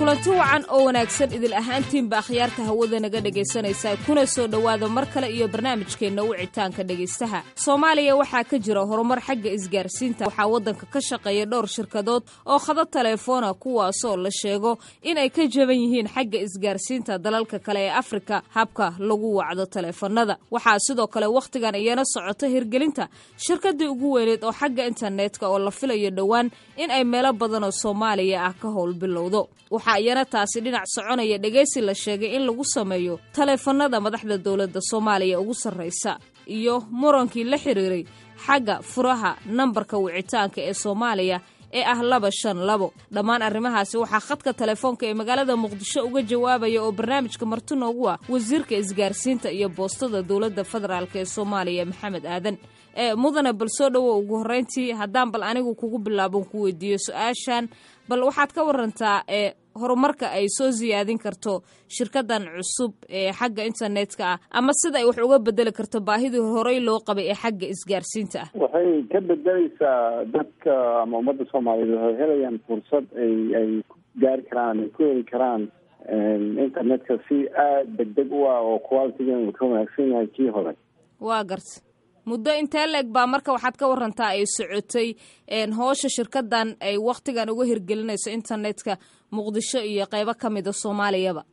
kulanti wacan oo wanaagsan idil ahaantiinba akhyaarta hawada naga dhegaysanaysaa kuna soo dhowaada mar kale iyo barnaamijkeenna wicitaanka dhegaystaha soomaaliya waxaa ka jira horumar xagga isgaarsiinta waxaa waddanka ka shaqeeya dhowr shirkadood oo khada telefoona kuwaasoo la sheego in ay ka jaban yihiin xagga isgaarsiinta dalalka kale ee afrika habka lagu wacdo taleefanada waxaa sidoo kale wakhtigan iyana socota hirgelinta shirkadii ugu weyneed oo xagga internetka oo la filayo dhowaan in ay meelo badanoo soomaaliya ah ka howl bilowdo waxaa iyana taasi dhinac soconaya dhegaysi la sheegay in lagu sameeyo taleefanada madaxda dowladda soomaaliya ugu sarraysa iyo murankii la xiriiray xagga furaha nambarka wicitaanka ee soomaaliya ee ah laba shan labo dhammaan arrimahaasi waxaa khadka telefoonka ee magaalada muqdisho uga jawaabaya oo barnaamijka marti noogu ah wasiirka isgaarsiinta iyo boostada dowladda federaalk ee soomaaliya maxamed aadan ee mudane bal soo dhowo ugu horreyntii haddaan bal anigu kugu bilaabon ku weydiiyo su-aashan bal waxaad ka warantaa ee horumarka ay soo siyaadin karto shirkadan cusub ee xagga internetka ah ama sida ay wax uga bedeli karto baahidii horey loo qabay ee xagga isgaarsiinta ah waxay ka bedeleysaa dadka ama ummadda soomaaliyeed waxay helayaan fursad ay ay ku gaari karaan ay ku heli karaan internetka si aada degdeg u ah oo qualitigan uu ka wanaagsan yahay kii hore waa garta muddo intee la-eg baa marka waxaad ka warantaa ay socotay hoosha shirkadan ay wakhtigan uga hirgelinayso internetka muqdisho iyo qeybo ka mida soomaaliyaba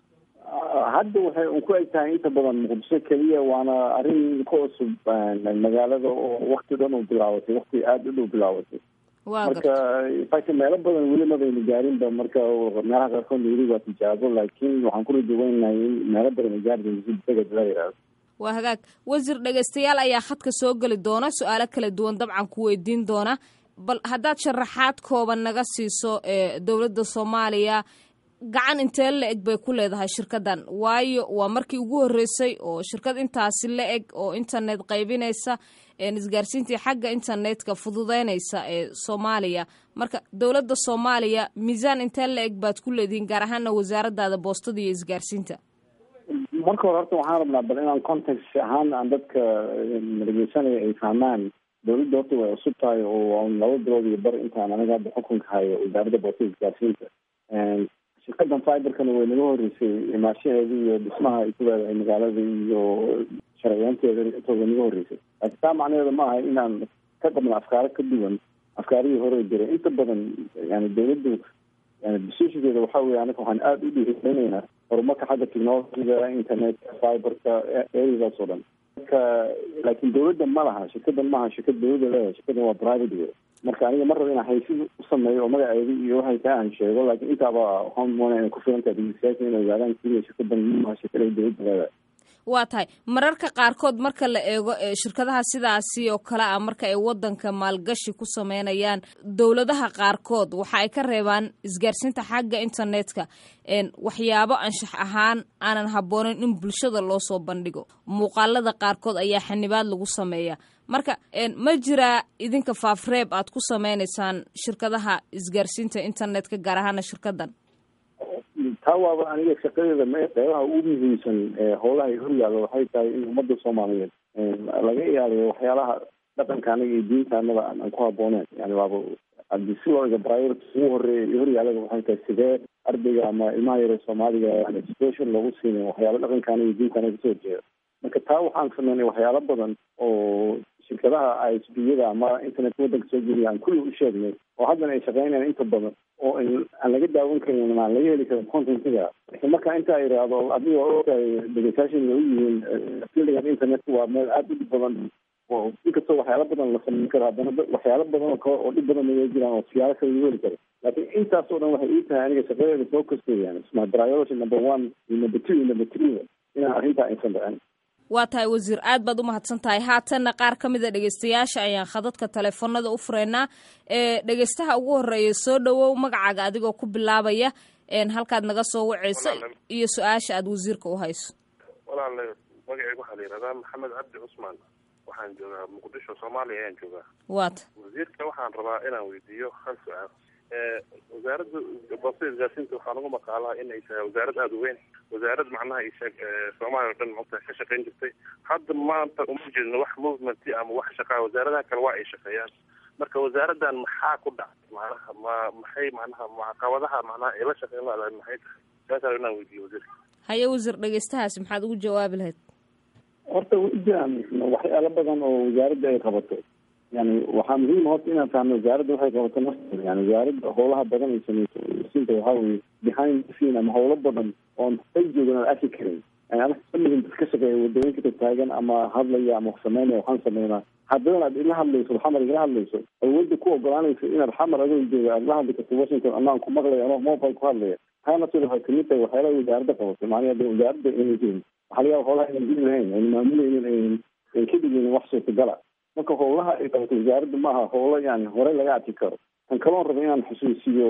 hadda waxay un ku eg tahay inta badan muqdisho keliya waana arrin ka cusub magaalada oo wakti dhan u bilaabatay wakti aada u dhow bilaabatay marka faka meelo badan weli mabayna gaarinba marka meelaha qaarkood weli waa tijaabo laakiin waxaan ku rajaweynahay in meelo badan ay gaari doonto si deged la yidhaahdo waa hagaag wasiir dhegaystayaal ayaa khadka soo geli doona su-aalo kala duwan dabcan ku weydiin doona bal haddaad sharaxaad kooban naga siiso ee dowladda soomaaliya gacan intee la eg bay ku leedahay shirkadan waayo waa markii ugu horreysay oo shirkad intaasi la eg oo internet qaybinaysa isgaarsiintii xagga internetka fududeynaysa ee soomaaliya marka dowladda soomaaliya miisaan intee la eg baad ku leedihiin gaar ahaana wasaaradaada boostada iyo isgaarsiinta marka hore horta waxaan rabnaa bal inaan context ahaan aan dadka dhegeysanaya ay fahmaan dowladda horta way cusub tahay oo laba bilood iyo bar intaan aniga hadda xukunka hayo wasaaradda boostada isgaarsiinta shirkadan fiberkana way naga horeysay imaashaheeda iyo dhismaha ay ku leedahay magaalada iyo sharciyaanteeda intooda naga horeysay laakiin taa macnaheeda ma aha inaan ka qabno afkaaro ka duwan afkaarihii hore jiray inta badan yani dowladdu yani decisionkeeda waxa weye anaga waxaan aada u dhiirigelinaynaa horumarka xagga technologiga internetka fiberka areadaas oo dhan marka laakiin dowladda ma laha shirkadan maaha shirkad dowladda leedahay shirkadan waa private wey marka aniga mar raba inaan haysi u sameeyo oo magaceeda iyo waxay taa aan sheego laakiin intaaba waxaan moona inay ku filan tahay dhegeystayaasha inay ogaadaan keliya shirkadan maaha shirkad ay dowladda leedahay waa tahay mararka qaarkood marka la eego shirkadaha sidaasi oo kale ah marka ay wadanka maalgashi ku sameynayaan dowladaha qaarkood waxa ay ka reebaan isgaarsiinta xagga internetka waxyaabo anshax ahaan aanan habbooneyn in bulshada loo soo bandhigo muuqaalada qaarkood ayaa xanibaad lagu sameeya marka ma jiraa idinka faafreeb aad ku sameynaysaan shirkadaha isgaarsiinta internetka gaar ahaana shirkadan taa waaba aniga shaqadeeda m qeybaha ugu muhiimsan howlaha ay horyaalo waxay tahay in ummadda soomaaliyeed laga ilaaliyo waxyaalaha dhaqanka anaga iyo diinta anada aan ku habooneen yani waaba hadii si loo ega priority ugu horeeya iyo horyaalada waxay tahay sidee ardayga ama ilmaha yare soomaaliga aan education loogu siinin waxyaalo dhaqanka anaga iyo diinta anaga kasoo jeeda marka taa waxaan sameynay waxyaalo badan oo shirkadaha isbiyada ama internetka waddanka soo geliya aan kulli u sheegnay oo haddana ay shaqeynayaan inta badan oo aan laga daawan karin aan laga heli karin contentiga laakiin marka intaa idhaahdo adiga waa ogtahay dhegeystayaashan way u yihiin fildigan internetka waa meel aada u dhib badan oo inkastoo waxyaalo badan la sameyn karo haddana waxyaalo badan oo kale oo dhib badan naga jiraan oo siyaalo kale lagu heli karo laakiin intaas oo dhan waxay ii tahay aniga shaqadeeda soo kastayaan isma priority number one iyo number two iyo number three inaan arrintaa aysan dhicin waa tahay wasiir aad baad u mahadsan tahay haatanna qaar ka mid a dhegeystayaasha ayaan khadadka teleefonada u fureynaa ee dhegeystaha ugu horeeya soo dhowow magacaaga adigoo ku bilaabaya halkaad naga soo waceyso iyo su-aasha aad wasiirka u hayso walaale magaceyga waxaa la yihahdaa maxamed cabdi cusmaan waxaan joogaa muqdisho soomaaliya ayaan joogaa waata wasiirka waxaan rabaa inaan weydiiyo hal su-aal wasaaradda boostada isgaarsiinta waxaa lagu maqaalaa in ay tahay wasaarad aada u weyn wasaarad macnaha isheeg soomaaliya o dhan maogtahay ka shaqayn jirtay hadda maanta uma jeedno wax movement ama wax shaqaa wasaaradaha kale waa ay shaqeeyaan marka wasaaraddan maxaa ku dhacay macnaha ma maxay macnaha caqabadaha macnaha ay la shaqeyn laadahay maxay tahay saasaa inaan weydiiyo wasiirka haye wasiir dhegeystahaasi maxaad ugu jawaabi lahayd horta way jiraan waxyaalo badan oo wasaaradda ay qabato yani waxaa muhiim horta inaan fahno wasaaradda waxay qabato nafteeda yani wasaaradda howlaha badan ay sameyso sinta waxaa weye behind the scene ama howlo badan oon ay joogan aan arki karin yani anaga kamidin dad ka shaqeeya wadooyinka taagan ama hadlaya ama wax sameynaya waxaan sameynaa haddadan aad ila hadlayso xamar igala hadlayso awoodda ku ogolaanaysa inaad xamar adoo jooga aad la hadli karto washington anaan ku maqlaya anoo mobile ku hadlaya taa nafteeda waxay kamid tahay waxyaalaha wasaaradda qabato macnaha de wasaaradda inay jirin waxaa laga yaaba howlaha aynan jiri lahayn ayna maamulaynin aynan ay ka dhigaynin wax suurtagala marka howlaha ay qabato wasaaradda maaha howlo yani horey laga arki karo kan kaloon raba inaan xusuusiyo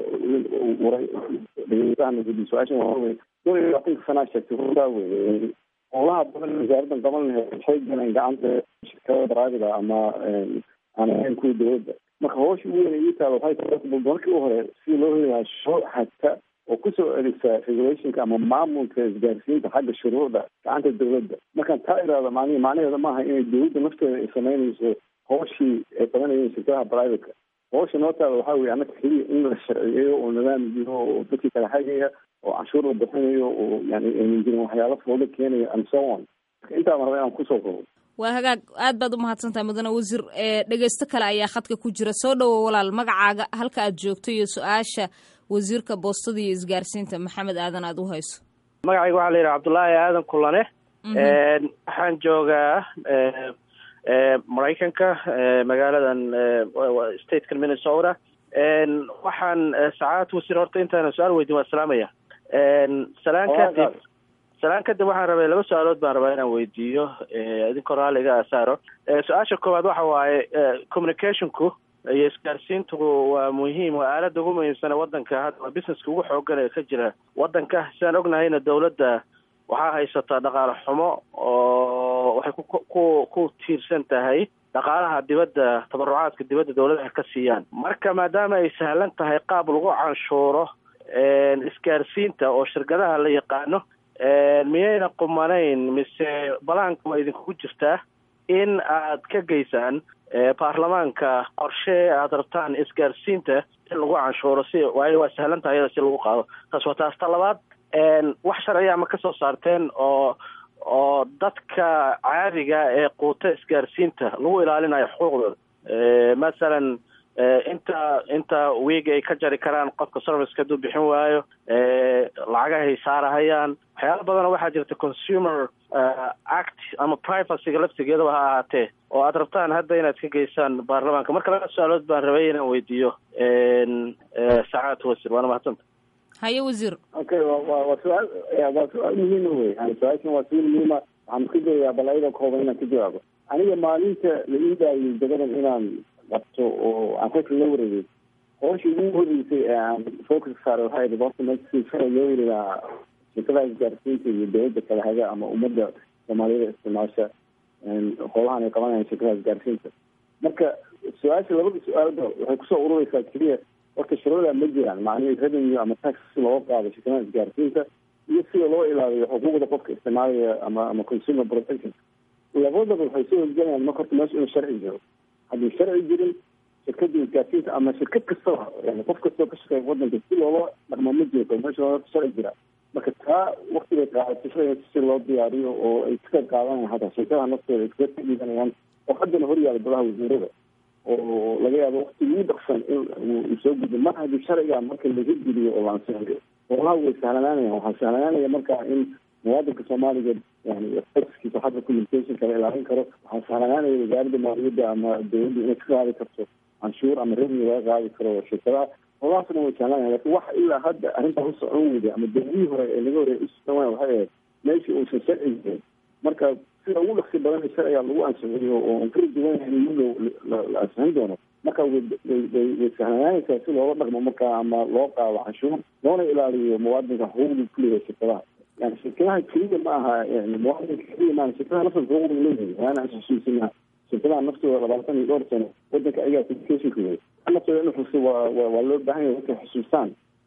su-aashan waa wey dol iyo labaatanka sanaa sheegtay runtaa wey howlaha badan wasaaraddan qaban lahayd waxay galeen gacanta shirkada baraadida ama aan ahayn kuwa dowladda marka howsha ugu weyn ii taala waxay tahay markii u hore si loo heli lahaa shuruuc hagta oo kusoo erisa regulationka ama maamulka isgaarsiinta xagga shuruucda gacanta dowladda markaan taa iraada macnihi macnaheeda maaha inay dowladda nafteeda ay sameynayso hooshii ay qabanayeen shirkadaha private-ka howsha noo taala waxaa weye annaga keliya in la sharciyeeyo oo nidaam jiro oo dadkii kala hagaya oo canshuur la bixinayo oo yani aynan jirin waxyaalo foodo keenaya and so on marka intaaba raba inaan kusoo kobo waa hagaag aad baad umahadsan tahay mudane wasiir dhegeysto kale ayaa khadka ku jira soo dhowo walaal magacaaga halka aad joogto iyo su-aasha wasiirka boostada iyo isgaarsiinta maxamed aadan aada u hayso magacayga waxaa la yidhaha cabdullaahi aadan kulane waxaan joogaa maraykanka magaaladan statekan minnesota waxaan sacaad wasiir horta intaana su-aal weydin waa salaamaya salaan kadib salaan kadib waxaan rabay laba su-aalood baan rabaa inaan weydiiyo idinkoo raalliga asaaro su-aasha koowaad waxa waaye communicationku iyo isgaarsiintu waa muhiim waa aalada ugu muhiimsane wadanka hadda waa businesska ugu xoogan ee ka jira wadanka sidaan ognahayna dowladda waxaa haysataa dhaqaale xumo oo waxay ku ku tiirsan tahay dhaqaalaha dibadda tabarucaadka dibadda dowladaha ka siiyaan marka maadaama ay sahlan tahay qaab lagu canshuuro isgaarsiinta oo shirkadaha la yaqaano miyayna qumanayn mise balaanka waa idinkugu jirtaa in aad ka geysaan baarlamaanka qorshe aada rabtaan isgaarsiinta in lagu canshuuro si waayo waa sahlan tahay iyada si lagu qaado taas waa taas ta labaad wax sharciya ma kasoo saarteen oo oo dadka caadiga ee quuta isgaarsiinta lagu ilaalinayo xuquuqdooda masalan inta inta wiig ay ka jari karaan qofka serviceka hadduu bixin waayo lacagahay saarahayaan waxyaala badanoo waxaa jirta consumer act ama privacyga laftigeedaba ha ahaatee oo aad rabtaan hadda inaad ka geysaan baarlamaanka marka laba su-aalood baan rabay inaan weydiiyo sacaad wasiir waana mahadsanta haye wasiir okay wa wa waa su-aal waa su-aal muhiima wey yani su-aashan waa su-aal muhiima waxaan ka jawayaa bal ayada kooban inaan ka jawaabo aniga maalinta la ii daayay dagadan inaan qabto oo aan kolka la wareegay hooshii ugu horeysay ee aan focus saaray waxay ahayd horta meesha shalay loo heli lahaa shirkadaha isgaarsiinta iyo dowladda kala haga ama ummadda soomaaliyada isticmaasha howlahan ay qabanayaan shirkadaha isgaarsiinta marka su-aasha labada su-aalba waxay kusoo urureysaa keliya horta shuruucda ma jiraan macnihii revenue ama tax si looga qaado shirkadaha isgaarsiinta iyo sida loo ilaaliyo xuquuqda qofka isticmaalaya ama ama consumer protection labadaba waxay soo horgelayaan marka horta meesha inuu sharci jiro haddii sharci jirin shirkada isgaarsiinta ama shirkad kastaba yani qof kastoo ka shaqeeya wadanka si loola dhaqmo ma jirto meesha horta sharci jira marka taa waktigay qaadato si loo diyaariyo oo ay ka qayb qaadanayaan hataa shirkadaha naftooda ay kaga dhiibanayaan oo haddana horyaala golaha wasiirada oo laga yaabo wakti ugu dhaqsan in uu soo gudbo mar haddii sharciga marka laga geliyo oo la ansixiyo howlaha way sahlanaanayaan waxaa sahlanaanaya marka in muwaadinka soomaaliga yani xogskiisa xagga communicationka la ilaalin karo waxaa sahlanaanaya wasaaradda maaliyadda ama dowladda inay ka qaadi karto canshuur ama revenue laga qaadi karo shirkadaha howlahaasna way sahlanayan lakin wax ilaa hadda arrintaa u socon weyda ama dowladihii hore ee laga horey ususan waaya waxay ahayd meeshii uusan sharci jirin marka sida ugu dhaqsi badan sharciga lagu ansixiyo oo aan kala duwanahay in la ansixin doono marka way way sahlanaanaysaa si loola dhaqmo marka ama loo qaado canshuur loona ilaaliyo muwaadinka xuquuqdii kuleeyahay shirkadaha yani shirkadaha keliya ma aha yani muwaadinka keliya maaha shirkadaha naftooda xuquuqda leeyahay waana xusuusinaa shirkadaha naftooda labaatan iyo dhowr sano wadanka ayagaa communicationka wey naftooda in xusu waa waa loo baahan yahay dadka xusuustaan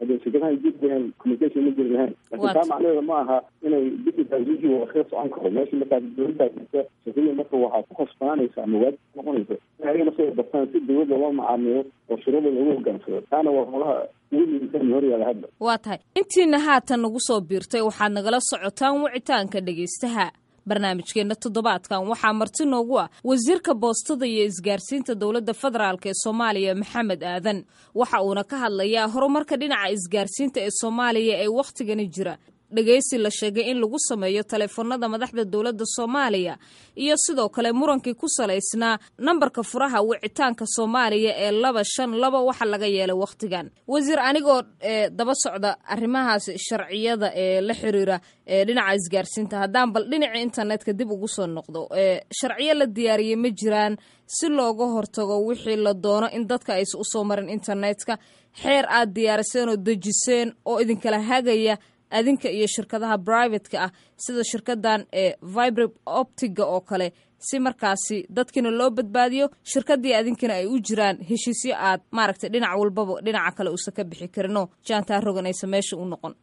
hadee shirkadahan jiri lahayn communication ma jiri lahayn laakiin taa macnaheeda ma aha inay digitalization waa kaga socon karo meesha markaas dowladdaa jirta shirkadii marka waxaa ku khasbanaanaysa ama waajib noqonaysa in ayaga naftooda bartaan si dowladda loo macaamiyo oo shuruuda lagu hogaansado taana waa holaha ugu muhiimsan horyaala hadda waa tahay intiina haatan nagu soo biirtay waxaad nagala socotaan wicitaanka dhegaystaha barnaamijkeena toddobaadkan waxaa marti noogu ah wasiirka boostada iyo isgaarsiinta dowladda federaalk ee soomaaliya maxamed aadan waxa uuna ka hadlayaa horumarka dhinaca isgaarsiinta ee soomaaliya ee wakhtigani jira dhegaysi la sheegay in lagu sameeyo taleefanada madaxda dowladda soomaaliya iyo sidoo kale murankii ku salaysnaa nambarka furaha wicitaanka soomaaliya ee laba shan laba waxa laga yeelay wakhtigan wasiir anigoo daba socda arrimahaas sharciyada ee la xiriira dhinaca isgaarsiinta haddaan bal dhinaca internetka dib ugu soo noqdo sharciyo la diyaariyey ma jiraan si looga hortago wixii la doono in dadka aysa usoo marin internetka xeer aad diyaariseen oo dejiseen oo idinkala hagaya adinka iyo shirkadaha brivatka ah sida shirkadan ee vibre optiga oo kale si markaasi dadkiina loo badbaadiyo shirkadii adinkana ay u jiraan heshiisyo aad maaragtay dhinac walbaba dhinaca kale uusan ka bixi karinoo jaantaa roganaysa meesha u noqon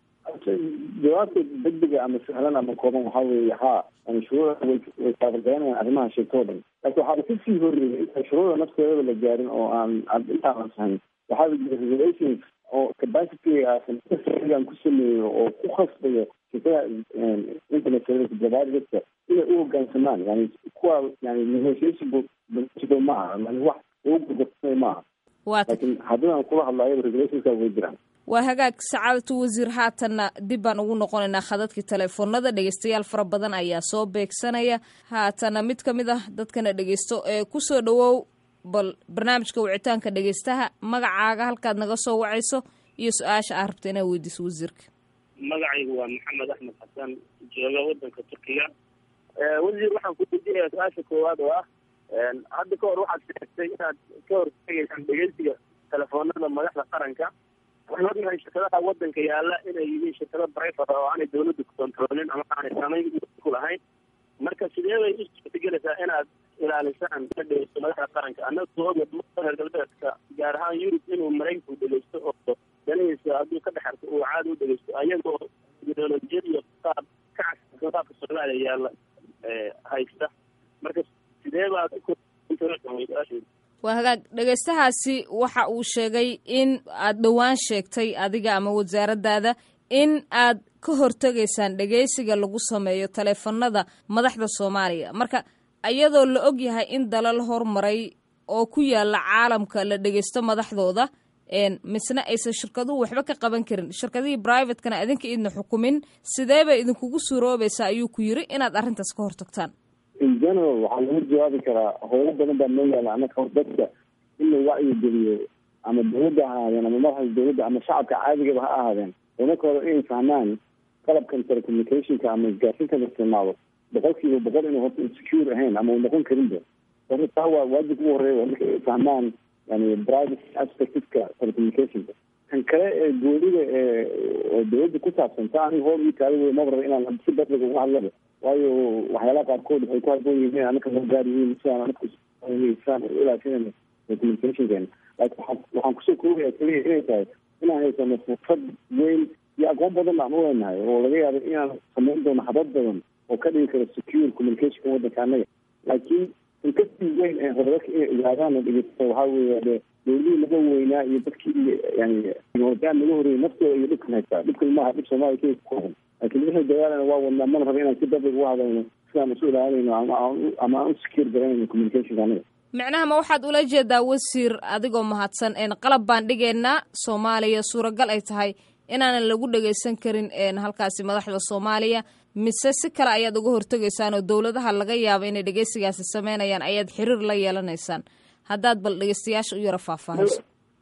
jawaabta degdega ama sahlan ama kooban waxaa weeye haa shuruuda way taabagaranayan arrimaha sheegtoo dhan laakiin waxaaba kasii horreeyay intaan shuruuda nafteedaba la gaarin oo aan intaan ansahayn waxaaba jira regulations oo capacitygaasan ku sameeyo oo ku khasbayo shirkadaha internet service providerska inay u hogaansamaan yani kuwa yani negotiation ma aha yani wax lagu gurgursanay ma aha laakiin haddii aan kula hadlayo regulationska way jiraan waa hagaag sacaadatu wasiir haatanna dib baan ugu noqonaynaa khadadkii teleefoonada dhegeystayaal fara badan ayaa soo beegsanaya haatana mid ka mid ah dadkana dhegeysto ee kusoo dhawow bal barnaamijka wicitaanka dhegeystaha magacaaga halkaad naga soo wacayso iyo su-aasha aad rabta inaad weydiiso wasiirka magacaygu waa maxamed axmed xasan jooga wadanka turkiya wasiir waxaan ku weydiinayaa su-aasha koowaad oo ah hadda ka hor waxaad sheegtay inaad ka hortegaysaan dhegeysiga telefoonada madaxda qaranka waxaan ognahay shirkadaha wadanka yaala inay yihiin shirkado brivate oo aanay dawladda ku kontroolin ama aanay saameyn ku lahayn marka sidee bay u suurtagelaysaa inaad ilaalisaan ina dhegeysto madaxda qaranka annaga oga reer galbeedka gaar ahaan yurub inuu maraykanku dhegeysto oo danihiisa hadduu ka dhexarto uu caadi u dhegeysto ayagoo ideolojiyad iyo qaab ka casirsan qaabka soomaaliya yaalla haysta marka sidee baad waa hagaag dhegeystahaasi waxa uu sheegay in aad dhowaan sheegtay adiga ama wasaaradaada in aad ka hortegaysaan dhegeysiga lagu sameeyo taleefanada madaxda soomaaliya marka iyadoo la og yahay in dalal hormaray oo ku yaala caalamka la dhegeysto madaxdooda misna aysan shirkaduhu waxba ka qaban karin shirkadihii brivatekana adinka idna xukumin sidee bay idinkugu suuroobaysaa ayuu ku yiri inaad arrintaas ka hortagtaan in general waxaa lagu jawaabi karaa howlo badan baa noo yaala anaka dadka in la wacyi geliyo ama dawladda ha ahaadeen ama madaxda dawladda ama shacabka caadigaba ha ahaadeen marka hore inay fahmaan qalabkan telecommunicationka ama isgaarsiinka la isticmaalo boqol kiiba boqol inuu horta insecure ahayn ama uu noqon karinba horta taa waa waajib ugu horeeya marka ay fahmaan yani private aspectka telecommunicationka kan kale ee goolida ee oo dawladda ku saabsan taa aniga hool ii taada wey maba raba inaan si badliga uga hadlaba waayo waxyaalaha qaarkood waxay ku haboon yihiin anaka loo gaari yihiin sidaan anaka sidaan u ilaashinayna telecommunicationkeena laakiin waxaan waxaan kusoo koobaya keliya inay tahay inaan haysano fursad weyn iyo aqoon badan aan u leenahay oo laga yaabo inaan samayn doono habad badan oo ka dhigi karo secure communicationka waddanka annaga laakiin inkastii weyn ee horedadka inay ogaadaan oo dhegeysta waxaa weeye de dawladihii naga weynaa iyo dadkii yani teknolojiyaan naga horreeyay naftooda iyo dhibkan haystaa dhibkan maaha dhib soomaaliya keliya ku qoran laakiin wixii dagaalana waa wadnaa mana raba inaan si dabig uga hadalno sidaan isu ilaalinayno ama ama aan u secure garanayno communicationka anaga micnaha ma waxaad ula jeedaa wasiir adigoo mahadsan qalab baan dhigaynaa soomaaliya suuragal ay tahay inaanan lagu dhageysan karin halkaasi madaxda soomaaliya mise si kale ayaad uga hortegaysaan oo dowladaha laga yaabo inay dhegeysigaasi sameynayaan ayaad xiriir la yeelanaysaan haddaad bal dhegeystayaasha u yaro faahfaahiso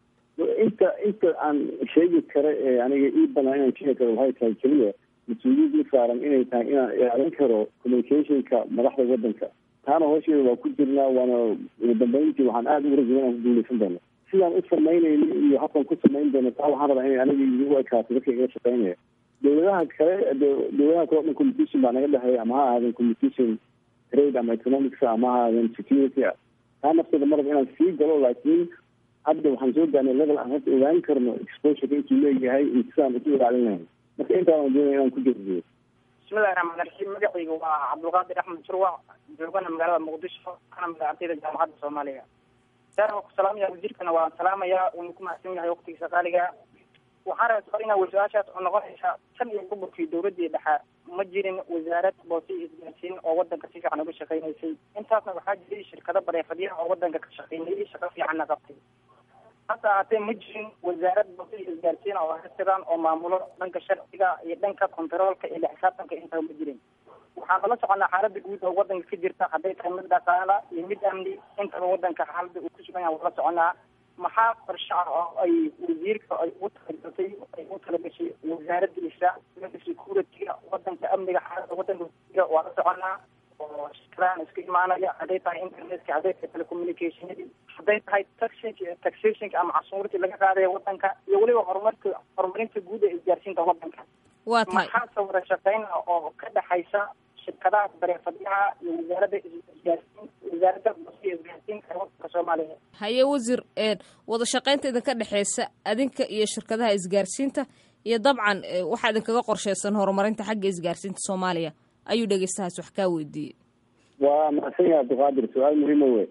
inta inta aan sheegi karo ee aniga ii banaan inaan sheegi karo waxay tahay keliya mas-uuliyadii saaran inay tahay inaan ilaalin karo communicationka madaxda waddanka taana hoosheeda waa ku jirnaa waana ugu dambeyntii waxaan aada ugu rajaya inaan ku guuleysan doono sidaan u samaynayno iyo habkan ku samayn doono taa waxaan rabaa inay aniga igu ekaato dadka iga shaqeynaya dawladaha kale dawladaha kale o dhan competition baa naga dhexeeya ama ha ahaadeen competition trade ama economics ama ha ahaadeen security taa nafteeda maraba inaan sii galo laakiin hadda waxaan soo gaarnay level aan hadda ogaan karno exposure intuu leeyahay intisaan isu ilaalin lahayn marka intaan doonaya inaan ku jeediyo bismillahi raxmaan raxiim magacayga waa cabdulqaadir axmed jurwac joogana magaalada muqdisho kana mid ardayda jaamacadda soomaaliya saar waan ku salaamaya wasiirkana waan salaamayaa wuuna ku mahadsan yahay waqtigiisa qaaliga waxaan rabaa soo inaa su-aashaas oo noqonaysa tan iyo gobolkii dowladii dhexe ma jirin wasaarad boose iyo isgaarsiin oo wadanka si fiican uga shaqeynaysay intaasna waxaa jiray shirkado bareefadyaha oo wadanka ka shaqeynayay shaqo fiicanna qabtay hase ahaatee ma jirin wasaarad boose iyo isgaarsiin oo hasiran oo maamulo dhanka sharciga iyo dhanka kontaroolka iyo xisaabtanka intaba ma jirin waxaan kala soconaa xaalada guud oo wadanka ka jirta hadday tahay mid dhaqaala iyo mid amni intaba wadanka xaalada uu ku sugan yahay wala soconaa maxaa qorshe ah oo ay wasiirka ay ugu talagashay ay ugu talagashay wasaaradiisa security-ga wadanka amniga xaalada wadanka waa la soconaa oo shirkadahan iska imaanaya hadday tahay internetka hadday tahay telecommunicationadii hadday tahay taxation taxationka ama cashuurtii laga qaadaya wadanka iyo weliba horumarka horumarinta guud ee isgaarsiinta wadanka waa tahay maxaa sawira shaqeyna oo ka dhexaysa shirkadaha bareefadyaha iyo wasaaradda isgaarsiin wasaaradda bosiya isgaarsiinta ee wadanka soomaaliya haye wasiir wada shaqaynta idinka dhexeysa adinka iyo shirkadaha isgaarsiinta iyo dabcan waxaa idinkaga qorsheysan horumarinta xagga isgaarsiinta soomaaliya ayuu dhegeystahaas wax kaa weydiiyey waa mahadsan yahay abdiqaadir su-aal muhiima wey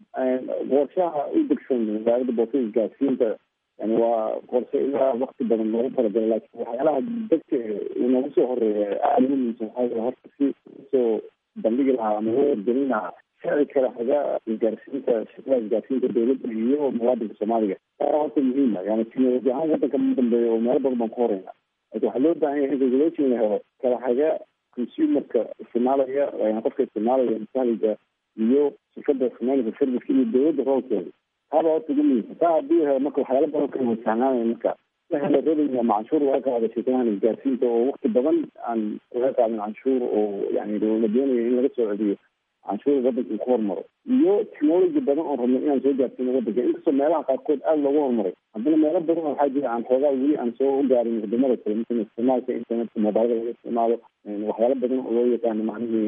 qorshaha u degsan wasaaradda boosada isgaarsiinta yani waa qorshe ilaa wakti badan loogu talagalay laakiin waxyaalaha degta inagu soo horeeya aada ugu muhiimsan waxaa horta si usoo bandhigi lahaa ama loo wargelin lahaa sharci kale xaga isgaarsiinta shirkadaha isgaarsiinta dowladda iyo muwaadinka soomaaliga aa horta muhiima yani teknoloji ahaan wadanka ma dambeeya oo meelo badan baan ku horeyna laakiin waxaa loo baahan yahay in regulation la helo kala xaga consumerka isticmaalaya yani qofka isticmaalaya masahliga iyo shirkada isticmaalka serviceka iyo dowladda roolkeeda taaba horta ugu muhiimsan taa haddii helo marka waxyaala badan kala wasahnaanaya marka la helo revenue ama canshuur laga qaado shirkadahan isgaarsiinta oo wakti badan aan laga qaadin canshuur oo yani la doonayo in laga soo celiyo canshuur wadanka uu ku horumaro iyo technology badan oo rabno inaan soo gaarsiino wadanka inkastoo meelaha qaarkood aada loogu horumaray haddana meelo badan waxaa jira aan xoogaa weli aan soo gaarin wadamada kale mala isticmaalka internetka mobilada laga isticmaalo waxyaala badan oo loo yaqaano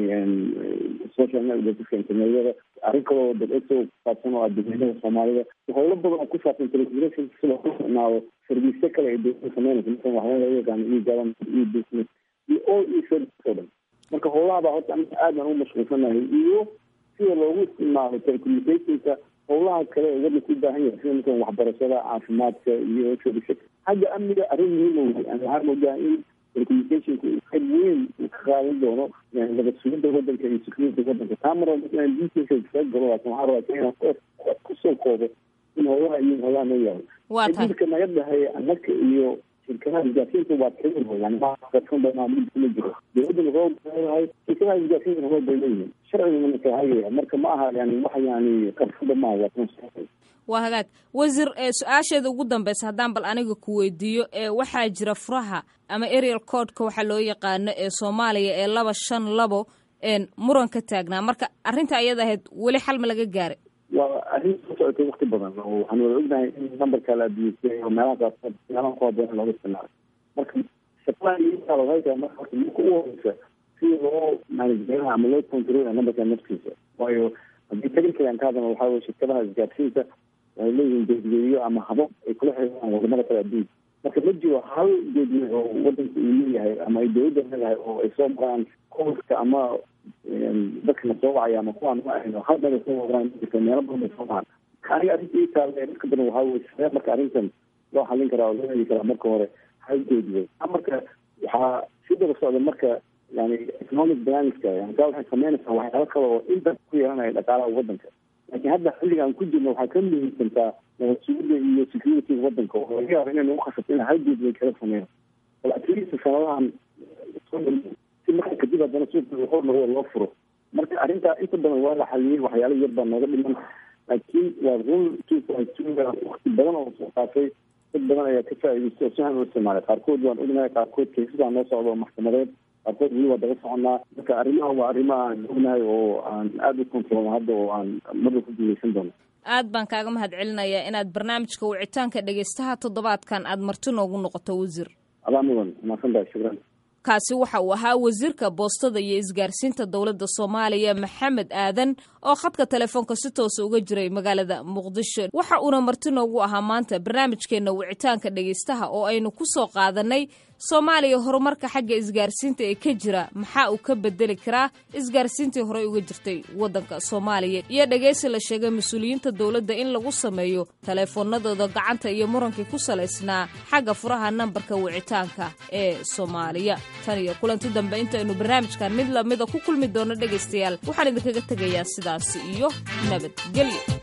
macnihii social networkska internetyada arrin kaloo dabso kusaabsan oo ah dadweynaha soomaalida howlo badan oo ku saabsan telecommunication si loogu isticmaalo service kale ay dowlada sameynaysa masalan waxyaala laga yaqaano e government e business iyo all e service oo dhan marka howlaha baa horta aad baan ugu mashquulsanahay iyo sida loogu isticmaalo telecommunicationka howlaha kale ee wadanka u baahan yahay sida masalan waxbarashada caafimaadka iyo service xagga amniga arrin muhiima wey yani waxaa moodaa in telecommunicationka uu qayb weyn uu ka qaadan doono nabad sugidda wadanka iyo security wadanka taa mar walba inaan detailka kaga galo laakin waxaa rabaa inaan kusoo koobo in howlaha iyo howlaha noo yaalo waa tahay xididka naga dhexeeya annaga iyo shirkadaha isgaarsiinta waa kamid wey yani maaqarsan banaa mid kuma jiro dowladana roob bay leedahay shirkadaha isgaarsiintana roob bay leeyihiin sharcigana kala hagaya marka ma aha yani wax yani qarsada maaha waa kan waa hagaag wasiir su-aasheeda ugu dambeysa haddaan bal aniga ku weydiiyo waxaa jira furaha ama arial codeka waxaa loo yaqaano ee soomaaliya ee laba shan labo muran ka taagnaa marka arrinta ayada ahayd weli xal ma laga gaaray waa arrin soo socotay wakti badan oo waxaan wada ognahay in numberka la adiyestay oo meelaha qaarkood meelaha ku haboon looga isticmaalo marka shaqadan iyaala waxay tahay marka horta marka ugu horeysa si loo manageraha ama loo controlaya numberka naftiisa waayo haddii technical aan ka hadlana waxaa weye shirkadaha isgaarsiinta waxay leeyihiin geedgeediyo ama habab ay kula xiriiraan wadamada kale adduunka marka ma jiro hal geedwe oo wadanka uu leeyahay ama ay dowladda leedahay oo ay soo maraan koolka ama dadka na soo wacaya ama kuwaan ma ahayno hal meel ay soo maraan jirta meelo badan bay soo maraan aniga arrinta ii taalla dadka badan waxaa weye sidee marka arrintan loo xallin karaa oo loo heli karaa marka hore hal geedwe marka waxaa si daba socda marka yani economic balanska yani taa waxay sameynaysaa waxyaalo kale oo inta ku yeelanaya dhaqaalaha wadanka laakiin hadda xilliga aan ku jirno waxaa ka muhiimsantaa nabad sugidda iyo securityga wadanka oo laga yaaba inay nagu khasabto in hal geed way kala sameeyo bal atleast sanadahan si marka kadib haddana suuqa hor lagu loo furo marka arrintaa inta badan waa la xaliyey waxyaalo yar baa nooga dhiman laakiin waa run two point two wakti badan oo soo qaatay dad badan ayaa ka faa'iidaystay oo si han u isticmaalay qaarkood waan ognahay qaarkood kaysadaa noo socda oo maxkamadeed qaarkood weli waa daba soconaa marka arrimaha waa arrimo aan ognahay oo aan aada u kontroolno hadda oo aan marba ku guuleysan doono aad baan kaaga mahad celinayaa inaad barnaamijka wicitaanka dhegeystaha toddobaadkan aad marti noogu noqoto wasiir adaa mudan mahadsan tahay shukran kaasi waxa uu ahaa wasiirka boostada iyo isgaarsiinta dowladda soomaaliya maxamed aadan oo khadka telefoonka si toosa uga jiray magaalada muqdisho waxa uuna marti noogu ahaa maanta barnaamijkeenna wicitaanka dhegaystaha oo aynu ku soo qaadanay soomaaliya horumarka xagga isgaarsiinta ee ka jira maxaa uu ka bedeli karaa isgaarsiintii horey uga jirtay waddanka soomaaliya iyo dhegaysi la sheegay mas-uuliyiinta dowladda in lagu sameeyo taleefoonadooda gacanta iyo murankii ku salaysnaa xagga furaha nambarka wicitaanka ee soomaaliya tan iyo kulanti dambe intaynu barnaamijkan mid lamida ku kulmi doono dhegaystayaal waxaan idinkaga tegayaa sidaasi iyo nabadgelyo